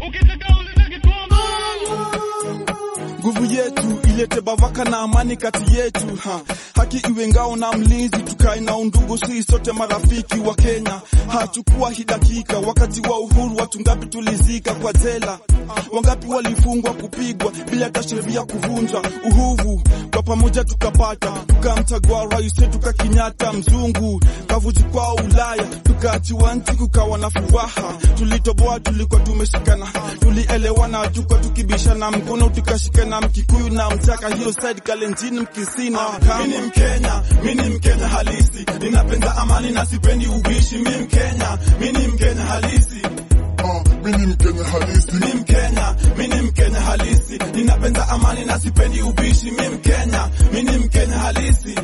nguvu yetu ilete bavaka na amani kati yetu ha. haki iwe ngao na mlinzi tukae na undugu si sote marafiki wa Kenya hachukua hii dakika wakati wa uhuru watu ngapi tulizika kwa jela wangapi walifungwa kupigwa bila hata sheria kuvunjwa uhuvu kwa pamoja tukapata tukamchagua rais wetu kakinyata mzungu kavuji kwa Ulaya tukaachiwa nchi kukawa na furaha tulitoboa tulikuwa tumeshikana tulielewana tuka tukibishana mkono tukashikana mkikuyu na mchaka hiyo side kalenjini mkisina mimi ni mkenya mimi ni mkenya halisi ninapenda amani na sipendi ubishi mimi mkenya mimi ni mkenya halisi Ah, mimi ni Mkenya halisi. mimi mkenya mimi ni mkenya halisi ninapenda amani na sipendi ubishi mimi mkenya mimi ni mkenya halisi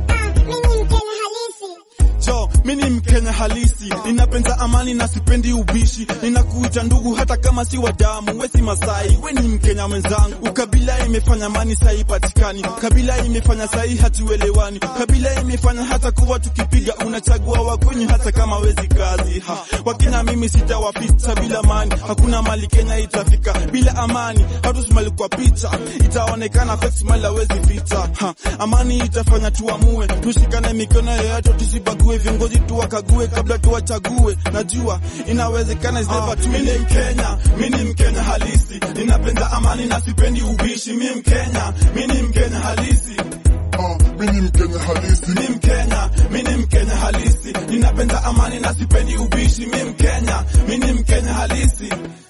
Jo, mimi ni Mkenya halisi, ninapenda amani na sipendi ubishi. Ninakuita ndugu hata kama si wa damu, we si Masai, we ni Mkenya mwenzangu. Ukabila imefanya amani sai patikani, kabila imefanya sai hatuelewani, kabila imefanya hata kuwa tukipiga unachagua wakwenyu hata kama wezi kazi. Ha, Wakenya mimi sitawapita bila amani, hakuna mali Kenya itafika bila amani. Hatusimali kwa picha, itaonekana fake smile hawezi ficha. Ha, amani itafanya tuamue, tushikane mikono yoyote tusibague viongozi tuwakague kabla tuwachague. Najua inawezekana, is never too late. Mimi ni Mkenya, mimi ni Mkenya halisi, ninapenda amani na sipendi ubishi. Mimi Mkenya, mimi ni Mkenya halisi, Ah, mimi ni Mkenya halisi. mimi Mkenya, mimi ni Mkenya halisi, ninapenda amani na sipendi ubishi. Mimi Mkenya, mimi ni Mkenya halisi.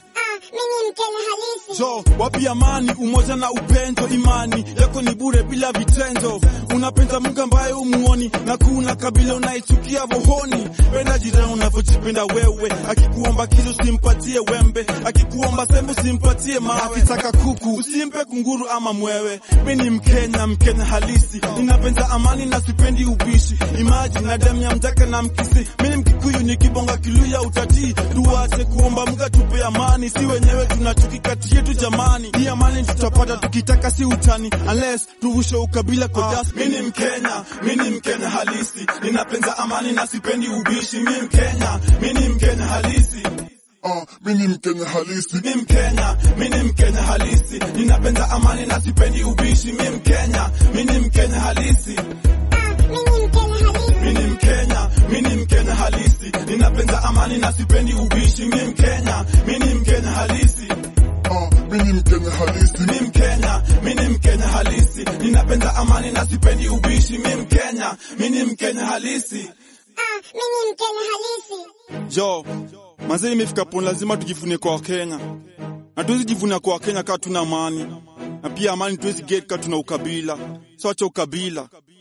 Jo, wapi amani, umoja na upendo, imani yako ni bure bila vitendo. Unapenda Mungu ambaye umuoni na kuna kabila unaichukia vohoni. Penda jirani unavyojipenda wewe, akikuomba kitu usimpatie wembe, akikuomba sembe usimpatie mawe, akitaka kuku usimpe kunguru ama mwewe. Mimi ni Mkenya, Mkenya halisi, ninapenda amani na sipendi ubishi. Imagine na damu ya mjaka na mkisi, mimi ni Mkikuyu nikibonga Kiluya utatii. Tuache kuomba Mungu atupe amani, si wenyewe tunachuki kati yetu jamani. Hii amani tutapata tukitaka, si utani, unless tuvushe ukabila kwa dust. Mimi ni Mkenya, mimi ni Mkenya halisi, ninapenda amani na sipendi ubishi. Mimi Mkenya, mimi ni Mkenya halisi. Ah, mimi ni Mkenya halisi. Mimi Mkenya, mimi ni Mkenya halisi, ninapenda amani na sipendi ubishi. Mimi Mkenya, mimi ni Mkenya halisi. Mimi ni Mkenya, mimi ni Mkenya halisi, ninapenda amani na sipendi ubishi. Mimi Mkenya, mimi ni Mkenya halisi. Ah, mimi ni Mkenya halisi. Mimi Mkenya, mimi ni Mkenya halisi, ninapenda amani na sipendi ubishi. Mimi Mkenya, mimi ni Mkenya halisi. Jo, mazee imefika poni, lazima tujivunie kwa Wakenya na tuwezi jivunia kwa Wakenya kama tuna amani, na pia amani tuwezi get kama tuna ukabila. So acha ukabila,